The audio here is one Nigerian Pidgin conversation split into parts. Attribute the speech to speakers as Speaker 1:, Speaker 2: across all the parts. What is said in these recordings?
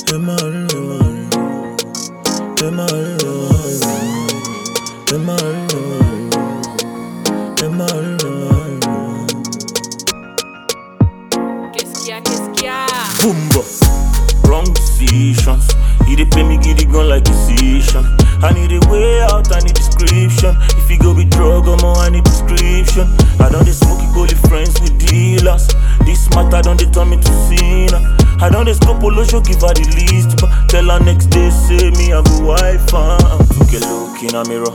Speaker 1: Qu'est-ce qu'il y a, qu'est-ce qu'il y a
Speaker 2: Boomba. Wrong decisions. He dey pay me giddy gun like decision. I need a way out, I need description. If you go with drug, I'm I need prescription. I don't dey smoke holy friends with dealers. This matter don't dey turn me to sinner. I don't dey scope show give her the least, but tell her next day say me I go wife am. Took a look in a mirror.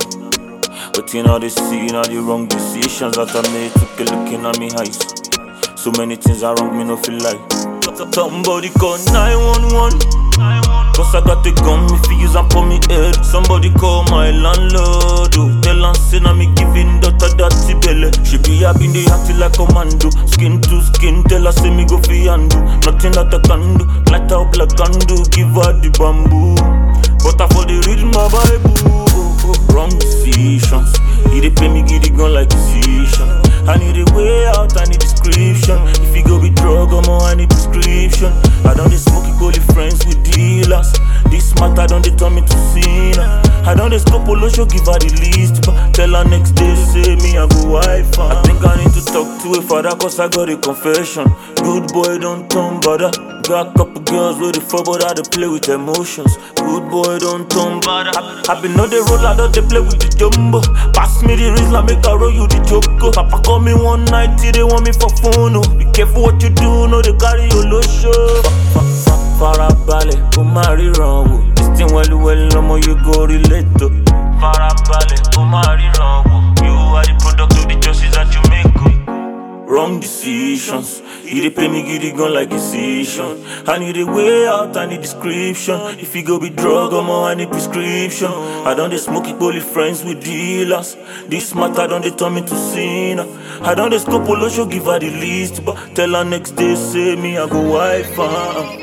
Speaker 2: But you know they see now the wrong decisions that I made. Took a look in at me eyes. So many things are wrong, me no feel like. Somebody call 911. Cause I got the gun, me fi use and put me head. Somebody call my landlord. Oh. Tell her say na me giving daughter dirty belly. She be having the acting like commando. Skin to skin, tell her say me go fi handle. Nothing that I can do. Light her up like candle, give her the bamboo. But I for the read my Bible. Wrong decisions. He dey pay me giddy gun like decision. I need a way out, I need description. If you go with drug, I'm I need prescription. I don't dey smoke holy friends with dealers. This matter don't dey turn me to sinner. I don't dey scope show give her the least, but tell her next day say me I go wife am. I think I need to talk to a father cause I got a confession. Good boy don't turn bother. Got couple girls with the fuck, but I dey play with emotions. Good boy don't turn bother. I, I been on the road, I don't dey play with the jumbo. Pass me the Rizla, make I roll you the choco. Papa call me one night, till they want me for phone. Oh. Be careful what you do, no they carry your low show. Farabalẹ̀, kó má ríran wò. This thing wẹ́lúwẹ́lú lọ́mọ you go relate to. Farabalẹ̀, kó má ríran wò. You are the product of the choices that you make. Oh. Wrong decisions. He dey pay me giddy gun like decision. I need a way out, I need description. If you go with drug, I'm I need prescription. I don't dey smoke it, only friends with dealers. This matter don't dey turn me to sinner. I don't dey scope show give her the least, but tell her next day say me I go wife am.